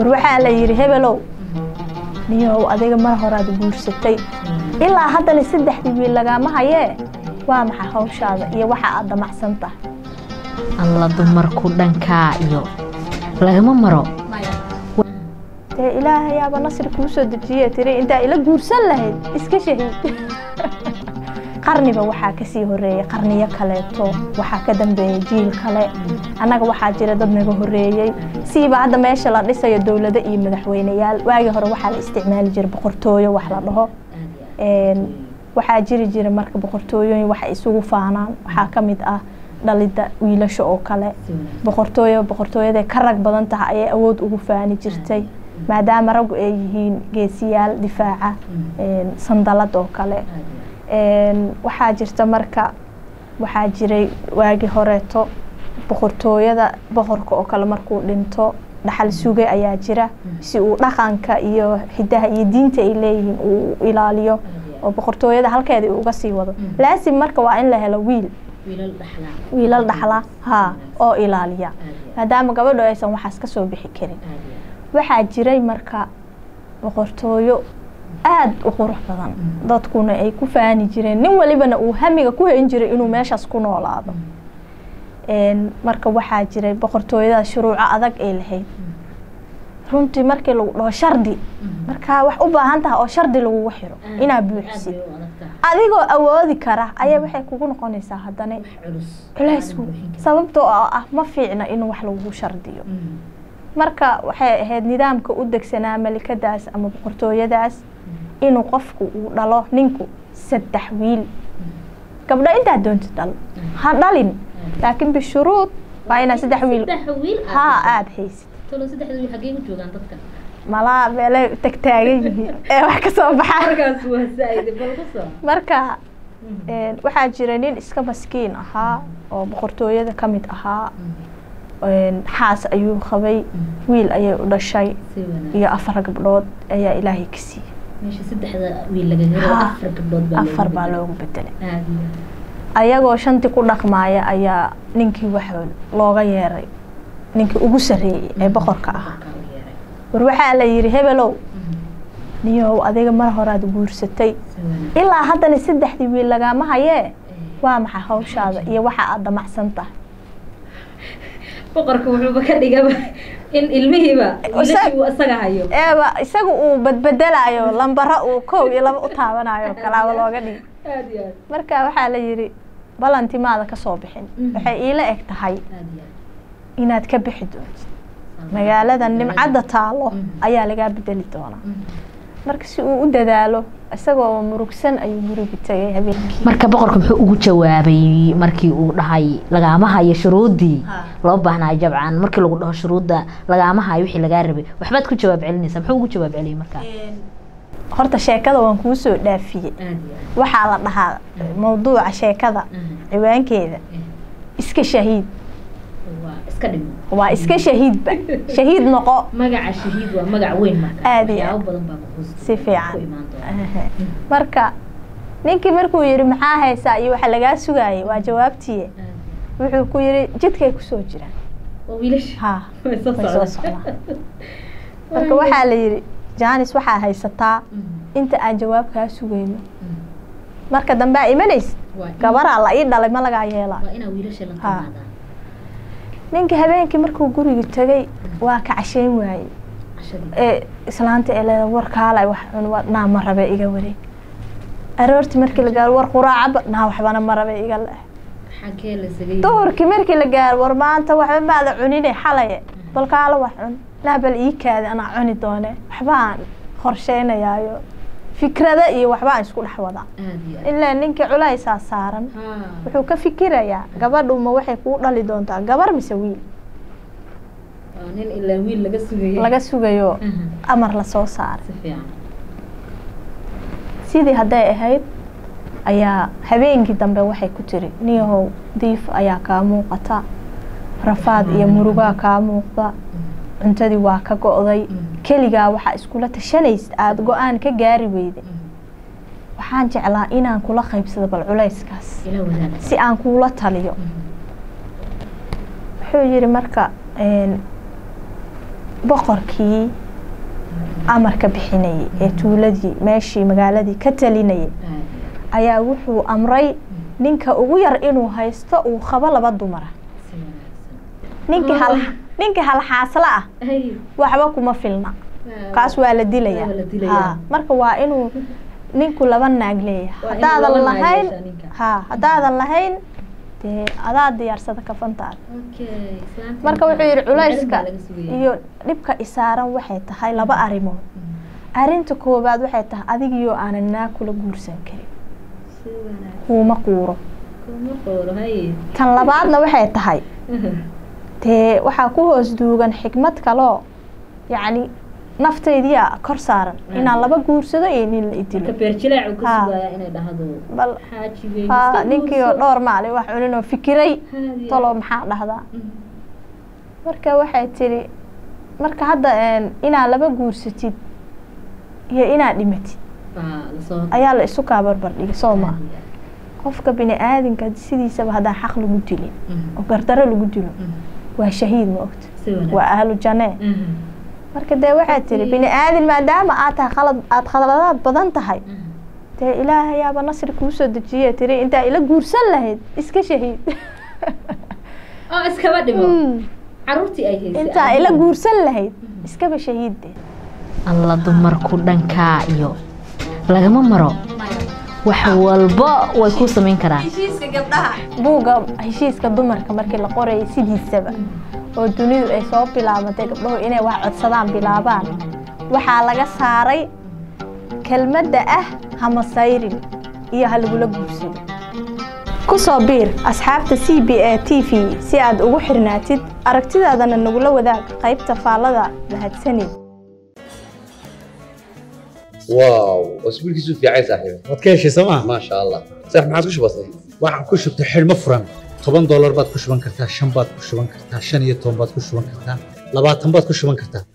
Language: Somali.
war waxaa la yidhi hebelow niyow adiga mar horaad guursatay ilaa haddana saddexdii wiil lagaama hayee waa maxay hawshaada iyo waxa aad damacsan tahay alla dumarku dhankaa iyo lagama maro dee ilaahayaaba nasri kuu soo dejiye tiri intaa ila guursan lahayd iska shahiid qarniba waxaa kasii horeeyey qarniyo kaleeto waxaa ka dambeeyey jiil kale annaga waxaa jira dad naga horeeyey siiba hadda meesha la dhisayo dowlado iyo madaxweyneyaal waagii hore waxaa la isticmaali jiray boqortooyo wax la dhaho waxaa jiri jira marka boqortooyooyin waxa isugu faanaan waxaa ka mid ah dhalidda wiilasha oo kale boqortooyo boqortooyaday ka rag badan tahay ayay awood ugu faani jirtay maadaama raggu ay yihiin geesiyaal difaaca sandalad oo kale waxaa jirta marka waxaa jiray waagii horeeto boqortooyada boqorka oo kale markuu dhinto dhaxal suge ayaa jira si uu dhaqanka iyo hidaha iyo diinta ay leeyihiin uu ilaaliyo oo boqortooyada halkeeda uu uga sii wado laasim marka waa in la helo wiil wiilal dhaxla ha oo ilaaliya maadaama gabadho aysan waxaas ka soo bixi karin waxaa jiray marka boqortooyo aada u qurux badan dadkuna ay ku faani jireen nin walibana uu hamiga ku hayn jiray inuu meeshaas ku noolaado marka waxaa jiray boqortooyada shuruuco adag ay lahayd runtii markii lagu dhaho shardi markaa wax u baahan tahay oo shardi lagugu xiro inaad buuxisid adigoo awoodi kara ayaa waxay kugu noqonaysaa haddana culaysku sababtoo ah ma fiicna in wax lagugu shardiyo marka waxay ahayd nidaamka u degsanaa malikadaas ama boqortooyadaas inuu qofku uu dhalo ninku saddex wiil gabdho intaa doonta dhal ha dhalin laakiin bishuruud waa inaa saddex wiil haa aada haysid malaa meelay tagtaagan yihiin ee wax ka soo baxaa marka waxaa jira nin iska maskiin ahaa oo boqortooyada ka mid ahaa xaas ayuu qabay wiil ayay u dhashay iyo afar gabdhood ayaa ilaahay ka siiyey afar baa loogu bedelay ayagoo shantii ku dhaqmaaya ayaa ninkii wax looga yeeray ninkii ugu sarreeyey ee boqorka ahaa war waxaa la yidhi hebelow niyow adiga mar horaad guursatay ilaa haddana saddexdii wiil lagaama hayee waa maxay hawshaada iyo waxa aad damacsan tahay boqorka wuxuuba ka dhigaba in ilmihiiba wiilashii uu isaga hayo eeba isaga uu badbedelaayo lambaro uu kow iyo laba u taabanayo kalaaba looga dhigi marka waxaa la yidhi balantimaada ka soo bixin waxay iila eg tahay inaad ka bixi doontid magaalada nimcadda taalo ayaa lagaa bedeli doonaa marka si uu u dadaalo isagoo murugsan ayuu guriga tegay habeenkii marka boqorka muxuu ugu jawaabay markii uu dhahay lagaama hayo shuruuddii loo baahnayo jabcan markii lagu dhaho shuruudda lagaama hayo wixii lagaa rabay waxbaad ku jawaab celinaysaa muxuu ugu jawaab celiyay markaa horta sheekada waan kuu soo dhaafiyey waxaa la dhahaa mawduuca sheekada ciwaankeeda iska shahiid waa iska shahiidba shahiid noqo magaca shahiid waa magac weyn marka aad iyo waxyaabo badan baa ku si fiican marka ninkii markuu yidhi maxaa haysaa iyo waxa lagaa sugaayay waa jawaabtiye wuxuu ku yidhi jidkay kusoo jiraan waa wiilasha ha way soo way soo socdaan socdaan marka waxaa la yidhi jaanis waxaa haysataa inta aan jawaab kaa sugayno marka dambe aa imanaysid Waa in- gabaraa la ii dhalay ma lagaa yeelaa waa inaa wiilasha la Ha. timaadaan ninka habeenkii markuu guriga tegay waa ka cashayn waayey cashadii ee islaanta ee leeda war kaalay wax cun waa- naa ma rabe iga wareeg aroortii markii la gaaro war quraacaba naa waxbana ma rabe iga le xagee la sagay duhurkii markii la gaaro war maanta waxba maada cunine xalaye bal kaala wax cun naa bal ii kaadi anaa cuni doone waxbaan qorsheynayaayo fikrada iyo waxbaan isku dhex wadaa aad iyo aad ilaa ninkii culaysaa saaran Ha. wuxuu ka fikirayaa gabadhu ma waxay kuu dhali doontaa gabar mise wiil waa nin ilaa wiil laga sugayay laga sugayo Aha. amar lasoo saaray si fiican sidii hadday ahayd ayaa habeenkii dambe waxay ku tiri niyahow diif ayaa kaa muuqata rafaad iyo murugaa kaa muuqda cuntadii waa ka go'day keligaa waxaa iskula tashanaysid aada go-aan ka gaari weyday waxaan jeclaa inaan kula qaybsado bal culayskaas ila wadaag si aan kuula taliyo wuxuu yidhi marka een, boqorkii amarka bixinayay ee tuuladii meeshii magaaladii ka talinayay ayaa wuxuu amray ninka ugu yar inuu haysto uu qabo laba dumara ninkii hal ninkii halxaasla ah waxba kuma filna kaas waa la dilayaa Waa la dilayaa. ha marka waa inuu ninku laba naag leeyahay Waa inuu laba haddaadan naag lahayn yeeshaa ninka. ha haddaadan lahayn dee adaa diyaarsada kafantaada marka wuxuu yidhi culayska iyo dhibka isaaran waxay tahay laba arrimood arrinta koowaad waxay tahay adigiyoo aanan naag kula guursan karin kuuma quuro tan labaadna waxay tahay dee waxaa ku hoos duugan xikmad kaloo yacni naftaydiia kor saaran inaan laba guursado iyo nin la idilo beerjilaacu ka Ha. sugayaa inay dhahdo bal xaajigay ha ninkii oo dhowr maalin wax cunin oo fikiray talo maxaa dhahdaa marka waxay tidhi marka hadda een, inaad laba guursatid iyo inaad dhimatid ayaa la isu kaa barbar dhigay soo maa qofka bini aadinka sidiisaba haddaan xaq lagu dilin oo gardaro lagu dilo waa shahiid ma ogta waa ahlu jannee marka dee waxay tihi bini aadin maadaama aad tahay qalad aada khaladaad badan tahay dee ilaahayaaba nasri kuu soo dejiye tiri intaa ila guursan lahayd iska shahiid oo iskaba dhimo Mm. caruurtii ay haysay intaa ila guursan lahayd iskaba shahiid dee alla dumarku dhankaa iyo lagama maro wax walba way ku samayn karaan buugga heshiiska dumarka markii la qorayay sidiisaba oo dunidu ay soo bilaabatay gabdhahu inay wax codsadaan bilaabaan waxaa laga saaray kelmadda ah hamasayrin iyo ha lagula guursado ku soo biir asxaabta c b a t v si aad ugu xirnaatid aragtidaadana nagula wadaag qaybta faallada mahadsanid واو اسبوع كيسو في عايز صاحبي waad ka heshay sooma ما شاء الله صح ما عادش بسيط waxaan ku shubtay xidhmo furan toban doolar baad ku shuban kartaa shan baad ku shuban kartaa shan iyo toban baad ku shuban kartaa labaatan baad ku shuban kartaa